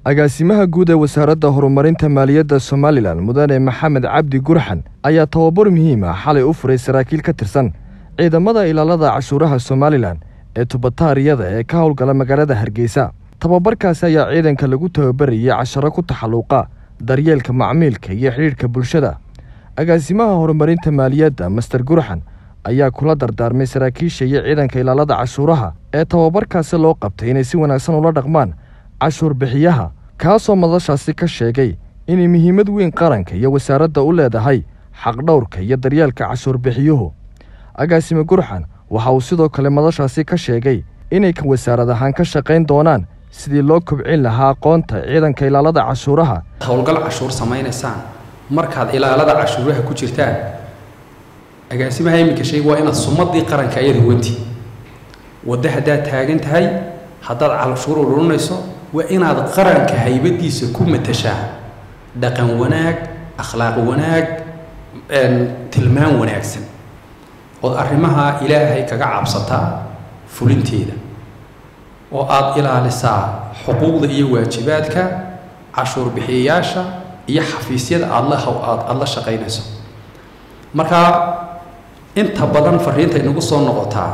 agaasimaha guud ee wasaaradda horumarinta maaliyadda somalilan mudane maxamed cabdi gurxan ayaa tababar muhiim ah xalay u furay saraakiil ka tirsan ciidamada ilaalada cashuuraha somalilan ee tubataariyada ee ka howlgala magaalada hargeysa tababarkaasi ayaa ciidanka lagu tababarayay casharo ku taxalluuqa daryeelka macmiilka iyo xidhiidhka bulshada agaasimaha horumarinta maaliyadda master gurxan ayaa kula dardaarmay saraakiisha iyo ciidanka ilaalada cashuuraha ee tababarkaasi loo qabtay inay si wanaagsan ula dhaqmaan cashuur bixiyaha kaasoo madashaasi ka sheegay inay muhiimad weyn qaranka iyo wasaaradda u leedahay xaqdhowrka iyo daryeelka cashuur bixiyuhu agaasime gurxan waxa uu sidoo kale madashaasi ka sheegay inay wasaarad ahaan ka shaqayn doonaan sidii loo kobcin lahaa aqoonta ciidanka ilaalada cashuuraha howlgal cashuur samaynaysaan markaad ilaalada cashuuraha ku jirtaan agaasimaha iminka sheeg waa inaad sumadii qaranka ayada wanti waddo haddaad taagan tahay haddaad cashuur ururinayso waa inaad qaranka haybadiisa ku matashaa dhaqan wanaag akhlaaq wanaag tilmaan wanaagsan ood arrimaha ilaahay kaga cabsataa fulinteeda oo aada ilaalisaa xuquuqda iyo waajibaadka cashuur bixiyayaasha iyo xafiisyada aada la aada la shaqaynayso marka inta badan fariinta inagu soo noqotaa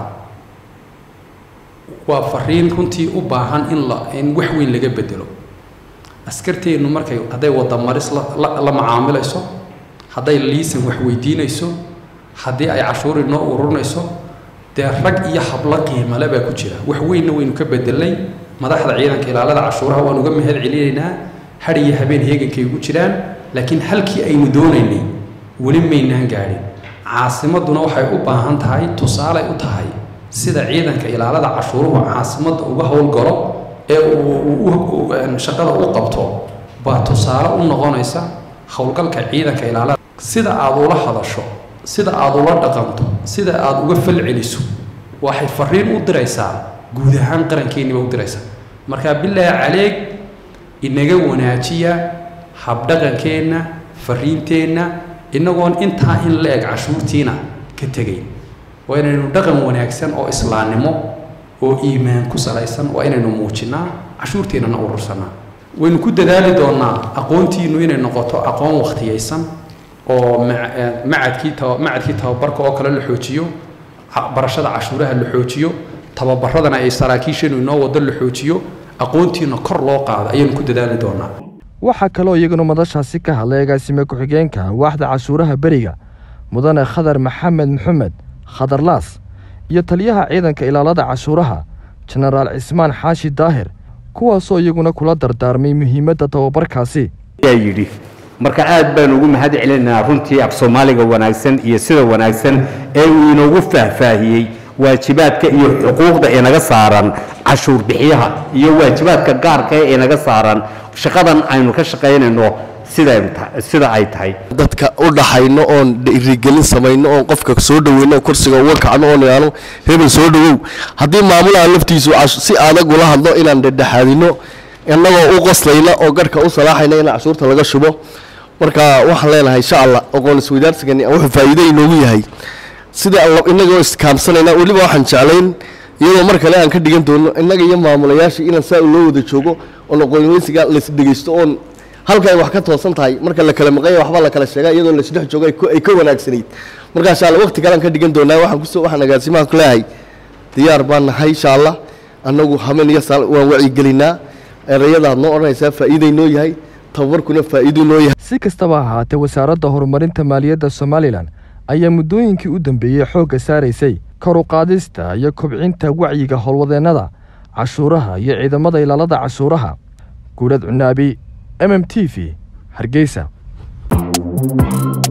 waa fariin runtii u baahan in la in wax weyn laga bedelo askarteennu markay hadday wadamaris la la macaamilayso hadday liisan wax weydiinayso haddii ay cashuuri noo ururinayso dee rag iyo hablo qiimale baa ku jira wax weynna waynu ka bedelnay madaxda ciidanka ilaalada cashuuraha waan uga mahad celinaynaa har iyo habeen heegankay ugu jiraan laakiin halkii aynu doonaynay weli maynaan gaadhin caasimadduna waxay u baahan tahay tusaaley u tahay sida ciidanka ilaalada cashuuruhu caasimadda uga howlgalo ee uu shaqada u qabto baa tusaale u noqonaysa howlgalka ciidanka ilaalada sida aada ula hadasho sida aada ula dhaqanto sida aada uga fal celiso waxay fariin u diraysaa guud ahaan qarankeeniba u diraysaa marka bilaahi caleeg inaga wanaajiya habdhaqankeenna fariinteenna inagoon intaa in la eg cashuurtiina ka tegayn waa inaynu dhaqan wanaagsan oo islaamnimo oo iimaan ku salaysan waa inaynu muujinnaa cashuurteennana urursanaa waynu ku dadaali doonnaa aqoontiinnu inay noqoto aqoon wakhtiyaysan oo macadkii macadkii tababarka oo kale la xoojiyo barashada cashuuraha la xoojiyo tababaradana ay saraakiisheenu inoo wado la xoojiyo aqoontiina kor loo qaado ayaynu ku dadaali doonaa waxaa kaloo iyaguna madashaasi ka hadlay agaasime ku-xigeenka waaxda cashuuraha beriga mudane khadar maxamed maxamed khadarlaas iyo taliyaha ciidanka ilaalada cashuuraha jenaraal cismaan xaashi daahir kuwaasoo iyaguna kula dardaarmay muhiimadda tababarkaasi yidhi marka aad baan ugu mahad celinaynaa runtii af soomaaliga wanaagsan iyo sida wanaagsan ee uu inoogu faahfaahiyey waajibaadka iyo xuquuqda inaga saaran cashuur bixiyaha iyo waajibaadka gaarka ee inaga saaran shaqadan aynu ka shaqaynayno sida ay tahay dadka u dhaxayno oon dhiirigelin samayno oon qofka soo dhaweyno kursiga uga kacno oon idhaano hebel soo dhawow haddii maamulaha laftiisu si adag ula hadlo inaan dhedhexaadino innagoo u qoslayna oo garhka u salaaxayna in cashuurta laga shubo marka waxaan leenahay insha allah aqoon isweydaarsigani wuxuu faa'iido inoogu yahay sida inagoo iskaamsanayna weliba waxaan jeclayn iyadoo mar kale aan ka dhigan doono innaga iyo maamulayaasha inaan saa loo wada joogo oon aqoonweysiga laisdhegaysto oon halka ay wax ka toosan tahay marka la kala maqanya waxba la kala sheega iyadoo laisdhex joogo ay ka wanaagsanayd marka insha allah waqti kalean ka dhigan doonaa waxaan kusoo waxaan agaasimaha ku leeyahay diyaar baan nahay insha allah annagu hamen iyo saal waan wacyigelinaa erayadaad noo odhanaysaa faa'iiday noo yahay tababarkuna faa'iiduu noo yahay si kastaba ahaatee wasaaradda horumarinta maaliyadda somalilan ayaa muddooyinkii u dambeeyey xoogga saaraysay kor u qaadista iyo kobcinta wacyiga howlwadeennada cashuuraha iyo ciidamada ilaalada cashuuraha guurad cunaabi m m t v hargeysa